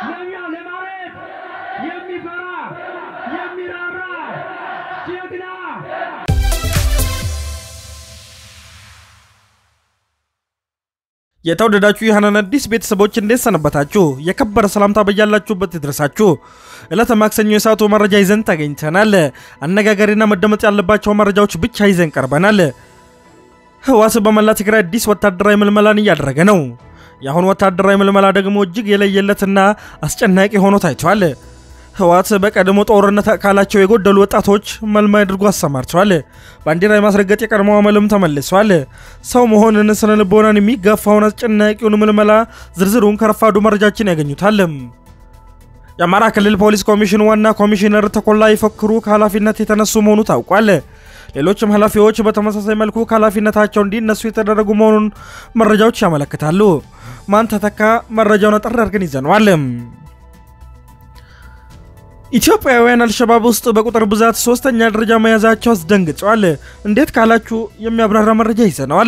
ለሚያ ለማለት የሚፈራ የሚራራ ጀግና የተወደዳችሁ የሐናን አዲስ ቤተሰቦች እንዴት ሰነበታችሁ? የከበረ ሰላምታ በያላችሁበት ይድረሳችሁ። ዕለተ ማክሰኞ የሰዓቱ መረጃ ይዘን ተገኝተናል። አነጋጋሪና መደመጥ ያለባቸው መረጃዎች ብቻ ይዘን ቀርበናል። ህወሓት በመላ ትግራይ አዲስ ወታደራዊ ምልመላን እያደረገ ነው። የአሁኑ ወታደራዊ ምልመላ ደግሞ እጅግ የለየለትና አስጨናቂ ሆኖ ታይቷል። ህወሓት በቀድሞ ጦርነት ካላቸው የጎደሉ ወጣቶች መልማይ አድርጎ አሰማርተዋል። ባንዲራ የማስረገጥ የቀድሞ አመልም ተመልሷል። ሰው መሆንን ስነ ልቦናን የሚጋፋውን አስጨናቂውን ምልመላ ዝርዝሩን ከረፋዱ መረጃችን ያገኙታል። የአማራ ክልል ፖሊስ ኮሚሽን ዋና ኮሚሽነር ተኮላ ይፈክሩ ከኃላፊነት የተነሱ መሆኑ ታውቋል። ሌሎችም ኃላፊዎች በተመሳሳይ መልኩ ከኃላፊነታቸው እንዲነሱ የተደረጉ መሆኑን መረጃዎች ያመለክታሉ። ማን ተተካ? መረጃውን አጠር አድርገን ይዘነዋል። ኢትዮጵያውያን አልሸባብ ውስጥ በቁጥር ብዛት ሶስተኛ ደረጃ መያዛቸው አስደንግጠዋል። እንዴት ካላችሁ የሚያብራራ መረጃ ይዘነዋል።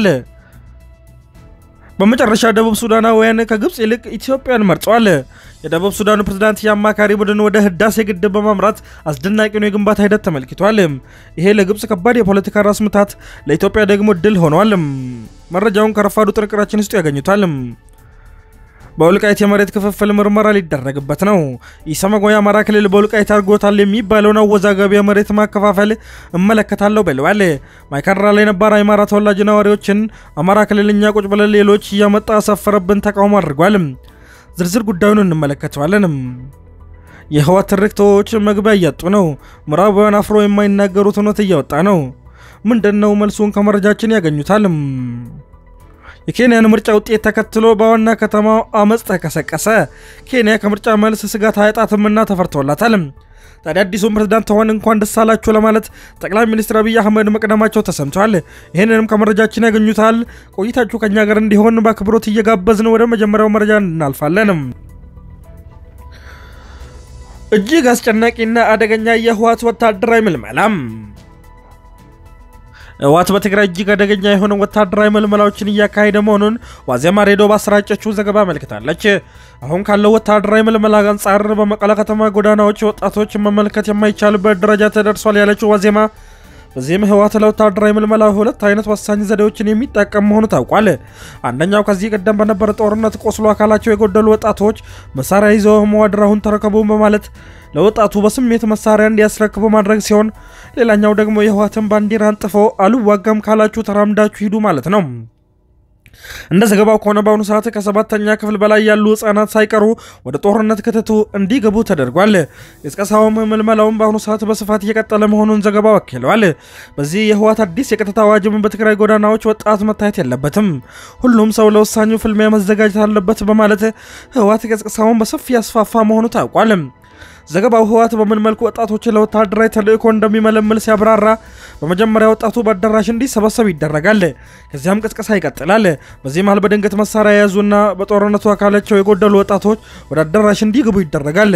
በመጨረሻ ደቡብ ሱዳናውያን ከግብፅ ይልቅ ኢትዮጵያን መርጠዋል። የደቡብ ሱዳኑ ፕሬዝዳንት የአማካሪ ቡድን ወደ ህዳሴ ግድብ በማምራት አስደናቂውን የግንባታ ሂደት ተመልክቷል። ይሄ ለግብፅ ከባድ የፖለቲካ ራስ ምታት፣ ለኢትዮጵያ ደግሞ ድል ሆኗል። መረጃውን ከረፋዱ ጥንቅራችን ውስጥ ያገኙታል። በወልቃይት የመሬት ክፍፍል ምርመራ ሊደረግበት ነው። ኢሰመኮ የአማራ ክልል በወልቃይት አድርጎታል የሚባለውን አወዛጋቢ የመሬት ማከፋፈል እመለከታለሁ ብለዋል። ማይካድራ ላይ ነባር የአማራ ተወላጅ ነዋሪዎችን አማራ ክልል እኛ ቁጭ ብለን ሌሎች እያመጣ አሳፈረብን ተቃውሞ አድርጓል። ዝርዝር ጉዳዩን እንመለከተዋለን። የህወሓት ትርክቶች መግቢያ እያጡ ነው። ምዕራባውያን አፍሮ የማይናገሩት እውነት እያወጣ ነው። ምንድን ነው መልሱን ከመረጃችን ያገኙታል። የኬንያን ምርጫ ውጤት ተከትሎ በዋና ከተማው አመፅ ተቀሰቀሰ። ኬንያ ከምርጫ መልስ ስጋት አያጣትምና ተፈርቶላታል። ታዲያ አዲሱን ፕሬዝዳንት ተሆን እንኳን ደስ አላችሁ ለማለት ጠቅላይ ሚኒስትር አብይ አህመድ መቅደማቸው ተሰምቷል። ይህንንም ከመረጃችን ያገኙታል። ቆይታችሁ ከኛ ጋር እንዲሆን በአክብሮት እየጋበዝን ወደ መጀመሪያው መረጃ እናልፋለን። እጅግ አስጨናቂና አደገኛ የህወሓት ወታደራዊ ምልመላም ህወሓት በትግራይ እጅግ አደገኛ የሆነ ወታደራዊ ምልመላዎችን እያካሄደ መሆኑን ዋዜማ ሬዲዮ ባሰራጨችው ዘገባ አመልክታለች። አሁን ካለው ወታደራዊ ምልመላ አንጻር በመቀለ ከተማ ጎዳናዎች ወጣቶች መመልከት የማይቻልበት ደረጃ ተደርሷል ያለችው ዋዜማ በዚህም ህወሓት ለወታደራዊ ምልመላ ሁለት አይነት ወሳኝ ዘዴዎችን የሚጠቀም መሆኑ ታውቋል። አንደኛው ከዚህ ቀደም በነበረ ጦርነት ቆስሎ አካላቸው የጎደሉ ወጣቶች መሳሪያ ይዘው መዋድራሁን ተረከቡ በማለት ለወጣቱ በስሜት መሳሪያ እንዲያስረክቡ ማድረግ ሲሆን፣ ሌላኛው ደግሞ የህወሓትን ባንዲራ አንጥፎ አልዋጋም ካላችሁ ተራምዳችሁ ሂዱ ማለት ነው። እንደ ዘገባው ከሆነ በአሁኑ ሰዓት ከሰባተኛ ክፍል በላይ ያሉ ህጻናት ሳይቀሩ ወደ ጦርነት ክትቱ እንዲገቡ ተደርጓል። የቅስቀሳውም ምልመላውም በአሁኑ ሰዓት በስፋት እየቀጠለ መሆኑን ዘገባው አክለዋል። በዚህ የህወሓት አዲስ የቀጥታ አዋጅም በትግራይ ጎዳናዎች ወጣት መታየት የለበትም፣ ሁሉም ሰው ለወሳኙ ፍልሚያ መዘጋጀት አለበት በማለት ህወሓት ቅስቀሳውን በሰፊ ያስፋፋ መሆኑ ታውቋል። ዘገባው ህወሓት በምን መልኩ ወጣቶችን ለወታደራዊ ተልእኮ እንደሚመለምል ሲያብራራ በመጀመሪያ ወጣቱ በአዳራሽ እንዲሰበሰብ ይደረጋል። ከዚያም ቅስቀሳ ይቀጥላል። በዚህ መሃል በድንገት መሳሪያ የያዙና በጦርነቱ አካላቸው የጎደሉ ወጣቶች ወደ አዳራሽ እንዲገቡ ይደረጋል።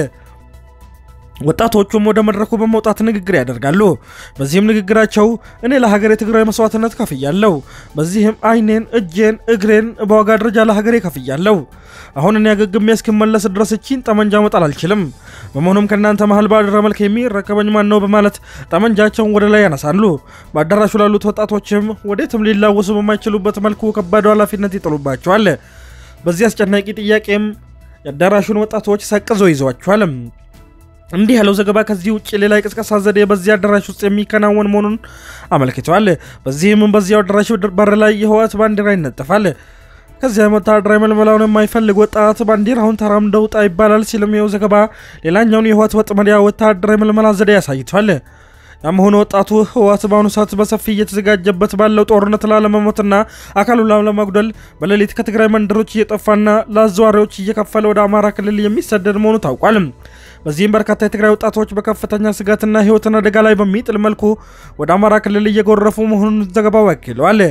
ወጣቶቹም ወደ መድረኩ በመውጣት ንግግር ያደርጋሉ። በዚህም ንግግራቸው እኔ ለሀገሬ ትግራዊ መስዋዕትነት ከፍያለሁ፣ በዚህም አይኔን፣ እጄን፣ እግሬን በዋጋ ደረጃ ለሀገሬ ከፍያለሁ። አሁን እኔ አገግሜ እስክመለስ ድረስ እቺን ጠመንጃ መጣል አልችልም። በመሆኑም ከእናንተ መሀል ባደረ መልክ የሚረከበኝ ማን ነው? በማለት ጠመንጃቸውን ወደ ላይ ያነሳሉ። በአዳራሹ ላሉት ወጣቶችም ወዴትም ሊላወሱ በማይችሉበት መልኩ ከባድ ኃላፊነት ይጥሉባቸዋል። በዚህ አስጨናቂ ጥያቄም የአዳራሹን ወጣቶች ሰቅዞ ይዘዋቸዋል። እንዲህ ያለው ዘገባ ከዚህ ውጭ ሌላ የቅስቀሳ ዘዴ በዚህ አዳራሽ ውስጥ የሚከናወን መሆኑን አመልክተዋል። በዚህም በዚያው አዳራሽ በር ላይ የህወሓት ባንዲራ ይነጠፋል። ከዚያም ወታደራዊ መልመላውን የማይፈልግ ወጣት ባንዲራውን ተራምደው ውጣ ይባላል ሲልም ይኸው ዘገባ ሌላኛውን የህወሓት ወጥመድ ወታደራዊ መልመላ ዘዴ ያሳይቷል። ያም ሆነ ወጣቱ ህወሓት በአሁኑ ሰዓት በሰፊ እየተዘጋጀበት ባለው ጦርነት ላለመሞትና አካሉን ላለመጉደል በሌሊት ከትግራይ መንደሮች እየጠፋና ለአዘዋሪዎች እየከፈለ ወደ አማራ ክልል የሚሰደድ መሆኑ ታውቋል። በዚህም በርካታ የትግራይ ወጣቶች በከፍተኛ ስጋትና ህይወትን አደጋ ላይ በሚጥል መልኩ ወደ አማራ ክልል እየጎረፉ መሆኑን ዘገባው ያክለዋል።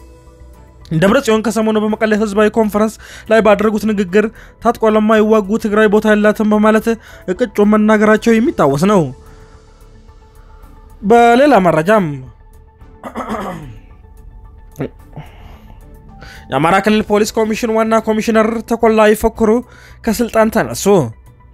ደብረ ጽዮን ከሰሞኑ በመቀሌ ህዝባዊ ኮንፈረንስ ላይ ባደረጉት ንግግር ታጥቆ ለማይዋጉ ትግራይ ቦታ የላትም በማለት እቅጩ መናገራቸው የሚታወስ ነው። በሌላ መረጃም የአማራ ክልል ፖሊስ ኮሚሽን ዋና ኮሚሽነር ተኮላ ይፈክሩ ከስልጣን ተነሱ።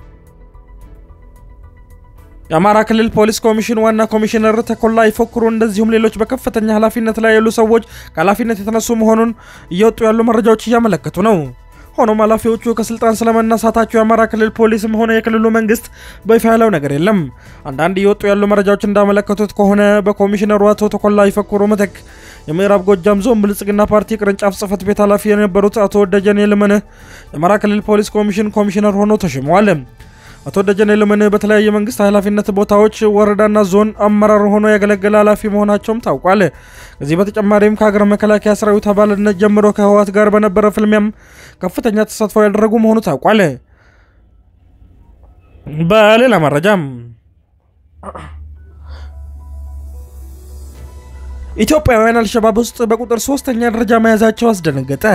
የአማራ ክልል ፖሊስ ኮሚሽን ዋና ኮሚሽነር ተኮላ ይፎክሩ እንደዚሁም ሌሎች በከፍተኛ ኃላፊነት ላይ ያሉ ሰዎች ከኃላፊነት የተነሱ መሆኑን እየወጡ ያሉ መረጃዎች እያመለከቱ ነው። ሆኖም ኃላፊዎቹ ከስልጣን ስለመነሳታቸው የአማራ ክልል ፖሊስም ሆነ የክልሉ መንግስት በይፋ ያለው ነገር የለም። አንዳንድ እየወጡ ያሉ መረጃዎች እንዳመለከቱት ከሆነ በኮሚሽነሩ አቶ ተኮላ ይፎክሩ ምትክ የምዕራብ ጎጃም ዞን ብልጽግና ፓርቲ ቅርንጫፍ ጽህፈት ቤት ኃላፊ የነበሩት አቶ ደጀኔ ልመንህ የአማራ ክልል ፖሊስ ኮሚሽን ኮሚሽነር ሆነው ተሽመዋል። አቶ ደጀኔ ልመንህ በተለያየ መንግስት ኃላፊነት ቦታዎች ወረዳና ዞን አመራር ሆኖ ያገለገለ ኃላፊ መሆናቸውም ታውቋል። ከዚህ በተጨማሪም ከሀገር መከላከያ ሰራዊት አባልነት ጀምሮ ከህወሓት ጋር በነበረ ፍልሚያም ከፍተኛ ተሳትፎ ያደረጉ መሆኑ ታውቋል። በሌላ መረጃም ኢትዮጵያውያን አልሸባብ ውስጥ በቁጥር ሶስተኛ ደረጃ መያዛቸው አስደነገጠ።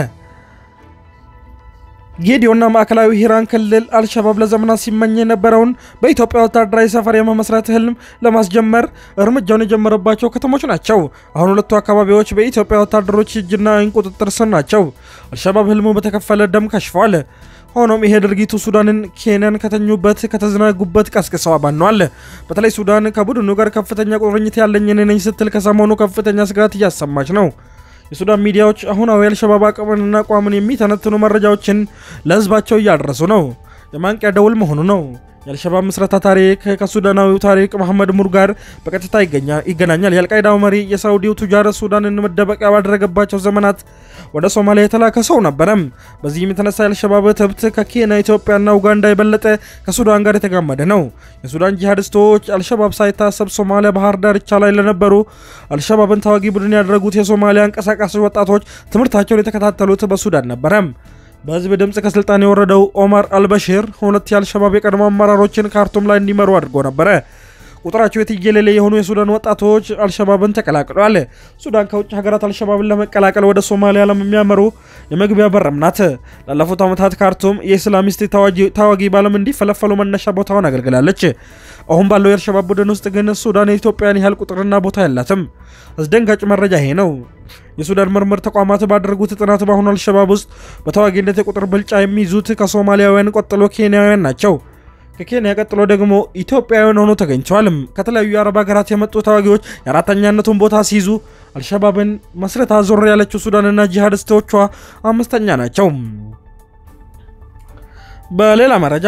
ጌዲዮና ማዕከላዊ ሂራን ክልል አልሸባብ ለዘመናት ሲመኝ የነበረውን በኢትዮጵያ ወታደራዊ ሰፈር የመመስረት ህልም ለማስጀመር እርምጃውን የጀመረባቸው ከተሞች ናቸው። አሁን ሁለቱ አካባቢዎች በኢትዮጵያ ወታደሮች እጅና ዓይን ቁጥጥር ስር ናቸው። አልሸባብ ህልሙ በተከፈለ ደም ከሽፏል። ሆኖም ይሄ ድርጊቱ ሱዳንን፣ ኬንያን ከተኙበት ከተዘናጉበት ቀስቅሰው አባነዋል። በተለይ ሱዳን ከቡድኑ ጋር ከፍተኛ ቁርኝት ያለኝ እኔ ነኝ ስትል ከሰሞኑ ከፍተኛ ስጋት እያሰማች ነው። የሱዳን ሚዲያዎች አሁናዊ አልሸባብ አቅምንና አቋምን የሚተነትኑ መረጃዎችን ለህዝባቸው እያደረሱ ነው። የማንቂያ ደውል መሆኑ ነው። የአልሸባብ ምስረታ ታሪክ ከሱዳናዊው ታሪክ መሐመድ ሙር ጋር በቀጥታ ይገናኛል። የአልቃይዳው መሪ የሳውዲው ቱጃር ሱዳንን መደበቂያ ባደረገባቸው ዘመናት ወደ ሶማሊያ የተላከ ሰው ነበረም። በዚህም የተነሳ የአልሸባብ ትብት ከኬንያ ኢትዮጵያና ኡጋንዳ የበለጠ ከሱዳን ጋር የተጋመደ ነው። የሱዳን ጂሃዲስቶች አልሸባብ ሳይታሰብ ሶማሊያ ባህር ዳርቻ ላይ ለነበሩ አልሸባብን ተዋጊ ቡድን ያደረጉት የሶማሊያ አንቀሳቃሽ ወጣቶች ትምህርታቸውን የተከታተሉት በሱዳን ነበረም። በህዝብ ድምፅ ከስልጣን የወረደው ኦማር አልበሽር ሁለት የአልሸባብ የቀድሞ አመራሮችን ካርቱም ላይ እንዲመሩ አድርጎ ነበረ። ቁጥራቸው የትየሌሌ የሆኑ የሱዳን ወጣቶች አልሸባብን ተቀላቅለዋል። ሱዳን ከውጭ ሀገራት አልሸባብን ለመቀላቀል ወደ ሶማሊያ ለሚያመሩ የመግቢያ በርም ናት። ላለፉት ዓመታት ካርቱም የኢስላሚስት ታዋጊ ባለም እንዲፈለፈሉ መነሻ ቦታውን አገልግላለች። አሁን ባለው የአልሸባብ ቡድን ውስጥ ግን ሱዳን የኢትዮጵያን ያህል ቁጥርና ቦታ የላትም። አስደንጋጭ መረጃ ይሄ ነው። የሱዳን ምርምር ተቋማት ባደረጉት ጥናት በአሁኑ አልሸባብ ውስጥ በተዋጊነት የቁጥር ብልጫ የሚይዙት ከሶማሊያውያን ቀጥሎ ኬንያውያን ናቸው። ከኬንያ ቀጥሎ ደግሞ ኢትዮጵያውያን ሆኖ ተገኝተዋልም። ከተለያዩ የአረብ ሀገራት የመጡ ተዋጊዎች የአራተኛነቱን ቦታ ሲይዙ አልሸባብን መስረታ ዞር ያለችው ሱዳንና ጂሃዲስቶቿ አምስተኛ ናቸው። በሌላ መረጃ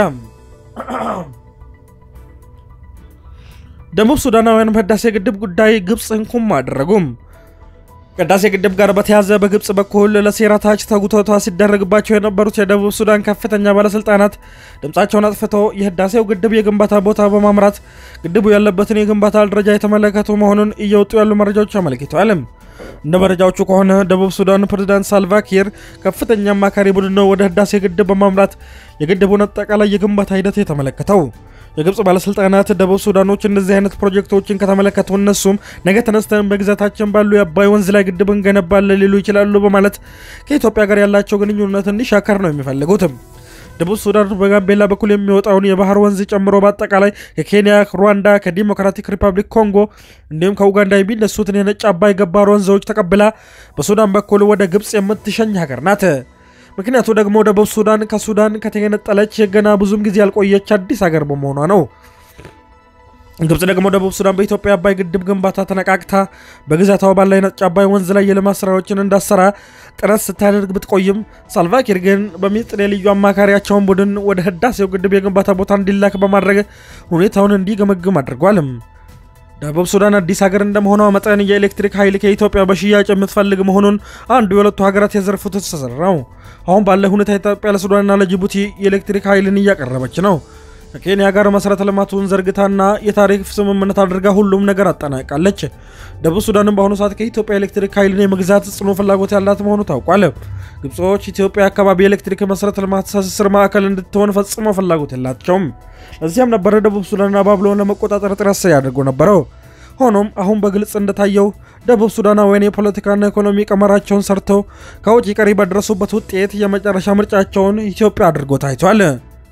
ደቡብ ሱዳናውያን በህዳሴ ግድብ ጉዳይ ግብፅን ኩም አደረጉም። ከህዳሴ ግድብ ጋር በተያዘ በግብፅ በኩል ለሴራ ታች ተጉተቷ ሲደረግባቸው የነበሩት የደቡብ ሱዳን ከፍተኛ ባለስልጣናት ድምፃቸውን አጥፍተው የህዳሴው ግድብ የግንባታ ቦታ በማምራት ግድቡ ያለበትን የግንባታ ደረጃ የተመለከቱ መሆኑን እየወጡ ያሉ መረጃዎች አመልክተዋል። እንደ መረጃዎቹ ከሆነ ደቡብ ሱዳን ፕሬዝዳንት ሳልቫኪር ከፍተኛ አማካሪ ቡድን ነው ወደ ህዳሴ ግድብ በማምራት የግድቡን አጠቃላይ የግንባታ ሂደት የተመለከተው። የግብፅ ባለስልጣናት ደቡብ ሱዳኖች እንደዚህ አይነት ፕሮጀክቶችን ከተመለከቱ እነሱም ነገ ተነስተን በግዛታችን ባሉ የአባይ ወንዝ ላይ ግድብ እንገነባለን ሊሉ ይችላሉ በማለት ከኢትዮጵያ ጋር ያላቸው ግንኙነት እንዲሻከር ነው የሚፈልጉትም። ደቡብ ሱዳን በጋምቤላ በኩል የሚወጣውን የባህር ወንዝ ጨምሮ በአጠቃላይ ከኬንያ፣ ሩዋንዳ፣ ከዲሞክራቲክ ሪፐብሊክ ኮንጎ እንዲሁም ከኡጋንዳ የሚነሱትን የነጭ አባይ ገባር ወንዞች ተቀብላ በሱዳን በኩል ወደ ግብፅ የምትሸኝ ሀገር ናት። ምክንያቱ ደግሞ ደቡብ ሱዳን ከሱዳን ከተገነጠለች ገና ብዙም ጊዜ ያልቆየች አዲስ ሀገር በመሆኗ ነው። ግብፅ ደግሞ ደቡብ ሱዳን በኢትዮጵያ አባይ ግድብ ግንባታ ተነቃቅታ በግዛቷ ባለ የነጭ አባይ ወንዝ ላይ የልማት ስራዎችን እንዳሰራ ጥረት ስታደርግ ብትቆይም ሳልቫኪር ግን በሚስጥር የልዩ አማካሪያቸውን ቡድን ወደ ህዳሴው ግድብ የግንባታ ቦታ እንዲላክ በማድረግ ሁኔታውን እንዲገመግም አድርጓልም። ደቡብ ሱዳን አዲስ ሀገር እንደመሆኗ መጠን የኤሌክትሪክ ኃይል ከኢትዮጵያ በሽያጭ የምትፈልግ መሆኑን አንዱ የሁለቱ ሀገራት የዘርፉ ትስስር ነው። አሁን ባለ ሁኔታ ኢትዮጵያ ለሱዳንና ለጅቡቲ የኤሌክትሪክ ኃይልን እያቀረበች ነው። ከኬንያ ጋር መሰረተ ልማቱን ዘርግታና የታሪፍ ስምምነት አድርጋ ሁሉም ነገር አጠናቃለች። ደቡብ ሱዳንም በአሁኑ ሰዓት ከኢትዮጵያ ኤሌክትሪክ ኃይልን የመግዛት ጽኑ ፍላጎት ያላት መሆኑ ታውቋል። ግብጾች ኢትዮጵያ አካባቢ የኤሌክትሪክ መሰረተ ልማት ትስስር ማዕከል እንድትሆን ፈጽሞ ፍላጎት የላቸውም። ለዚያም ነበረ ደቡብ ሱዳንና ባብሎን ለመቆጣጠር ጥረት ሲያደርጉ ነበረው። ሆኖም አሁን በግልጽ እንደታየው ደቡብ ሱዳናውያን የፖለቲካና ኢኮኖሚ ቀመራቸውን ሰርተው ከውጭ ቀሪ በደረሱበት ውጤት የመጨረሻ ምርጫቸውን ኢትዮጵያ አድርጎ ታይቷል።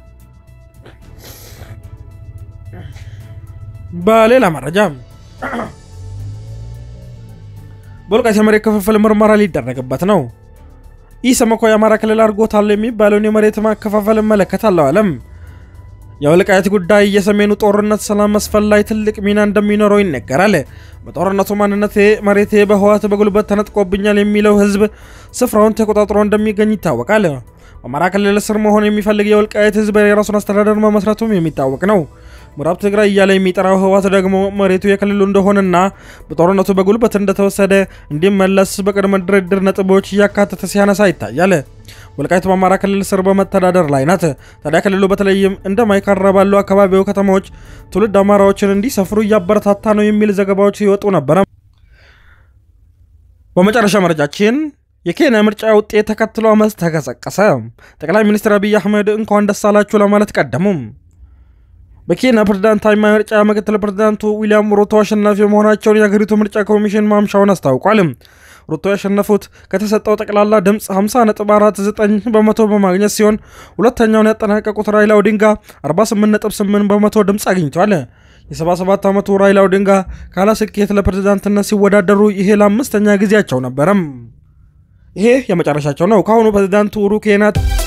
በሌላ መረጃ በወልቃይት የመሬት ክፍፍል ምርመራ ሊደረግበት ነው። ኢሰመኮ የአማራ ክልል አድርጎታል የሚባለውን የመሬት ማከፋፈል እመለከታለሁ አለም። የወልቃይት ጉዳይ የሰሜኑ ጦርነት ሰላም መስፈን ላይ ትልቅ ሚና እንደሚኖረው ይነገራል። በጦርነቱ ማንነቴ መሬቴ በህወሓት በጉልበት ተነጥቆብኛል የሚለው ህዝብ ስፍራውን ተቆጣጥሮ እንደሚገኝ ይታወቃል። በአማራ ክልል ስር መሆን የሚፈልግ የወልቃይት ህዝብ የራሱን አስተዳደር መመስረቱም የሚታወቅ ነው። ምዕራብ ትግራይ እያለ የሚጠራው ህወሓት ደግሞ መሬቱ የክልሉ እንደሆነና በጦርነቱ በጉልበት እንደተወሰደ እንዲመለስ በቅድመ ድርድር ነጥቦች እያካተተ ሲያነሳ ይታያል። ወልቃይት በአማራ ክልል ስር በመተዳደር ላይ ናት። ታዲያ ክልሉ በተለይም እንደ ማይካድራ ባሉ አካባቢው ከተሞች ትውልድ አማራዎችን እንዲሰፍሩ እያበረታታ ነው የሚል ዘገባዎች ሲወጡ ነበረ። በመጨረሻ መረጃችን የኬንያ ምርጫ ውጤት ተከትሎ አመፅ ተቀሰቀሰ። ጠቅላይ ሚኒስትር አብይ አህመድ እንኳን ደስ አላችሁ ለማለት ቀደሙም። በኬንያ ፕሬዝዳንታዊ ምርጫ ምክትል ፕሬዝዳንቱ ዊሊያም ሩቶ አሸናፊ መሆናቸውን የሀገሪቱ ምርጫ ኮሚሽን ማምሻውን አስታውቋል። ሩቶ ያሸነፉት ከተሰጠው ጠቅላላ ድምፅ 50.49 በመቶ በማግኘት ሲሆን ሁለተኛውን ያጠናቀቁት ራይላ ኦዲንጋ 48.8 በመቶ ድምፅ አግኝቷል። የ77 ዓመቱ ራይላ ኦዲንጋ ካለ ስኬት ለፕሬዝዳንትነት ሲወዳደሩ ይሄ ለአምስተኛ ጊዜያቸው ነበረም። ይሄ የመጨረሻቸው ነው። ከአሁኑ ፕሬዝዳንት ኡሁሩ ኬንያታ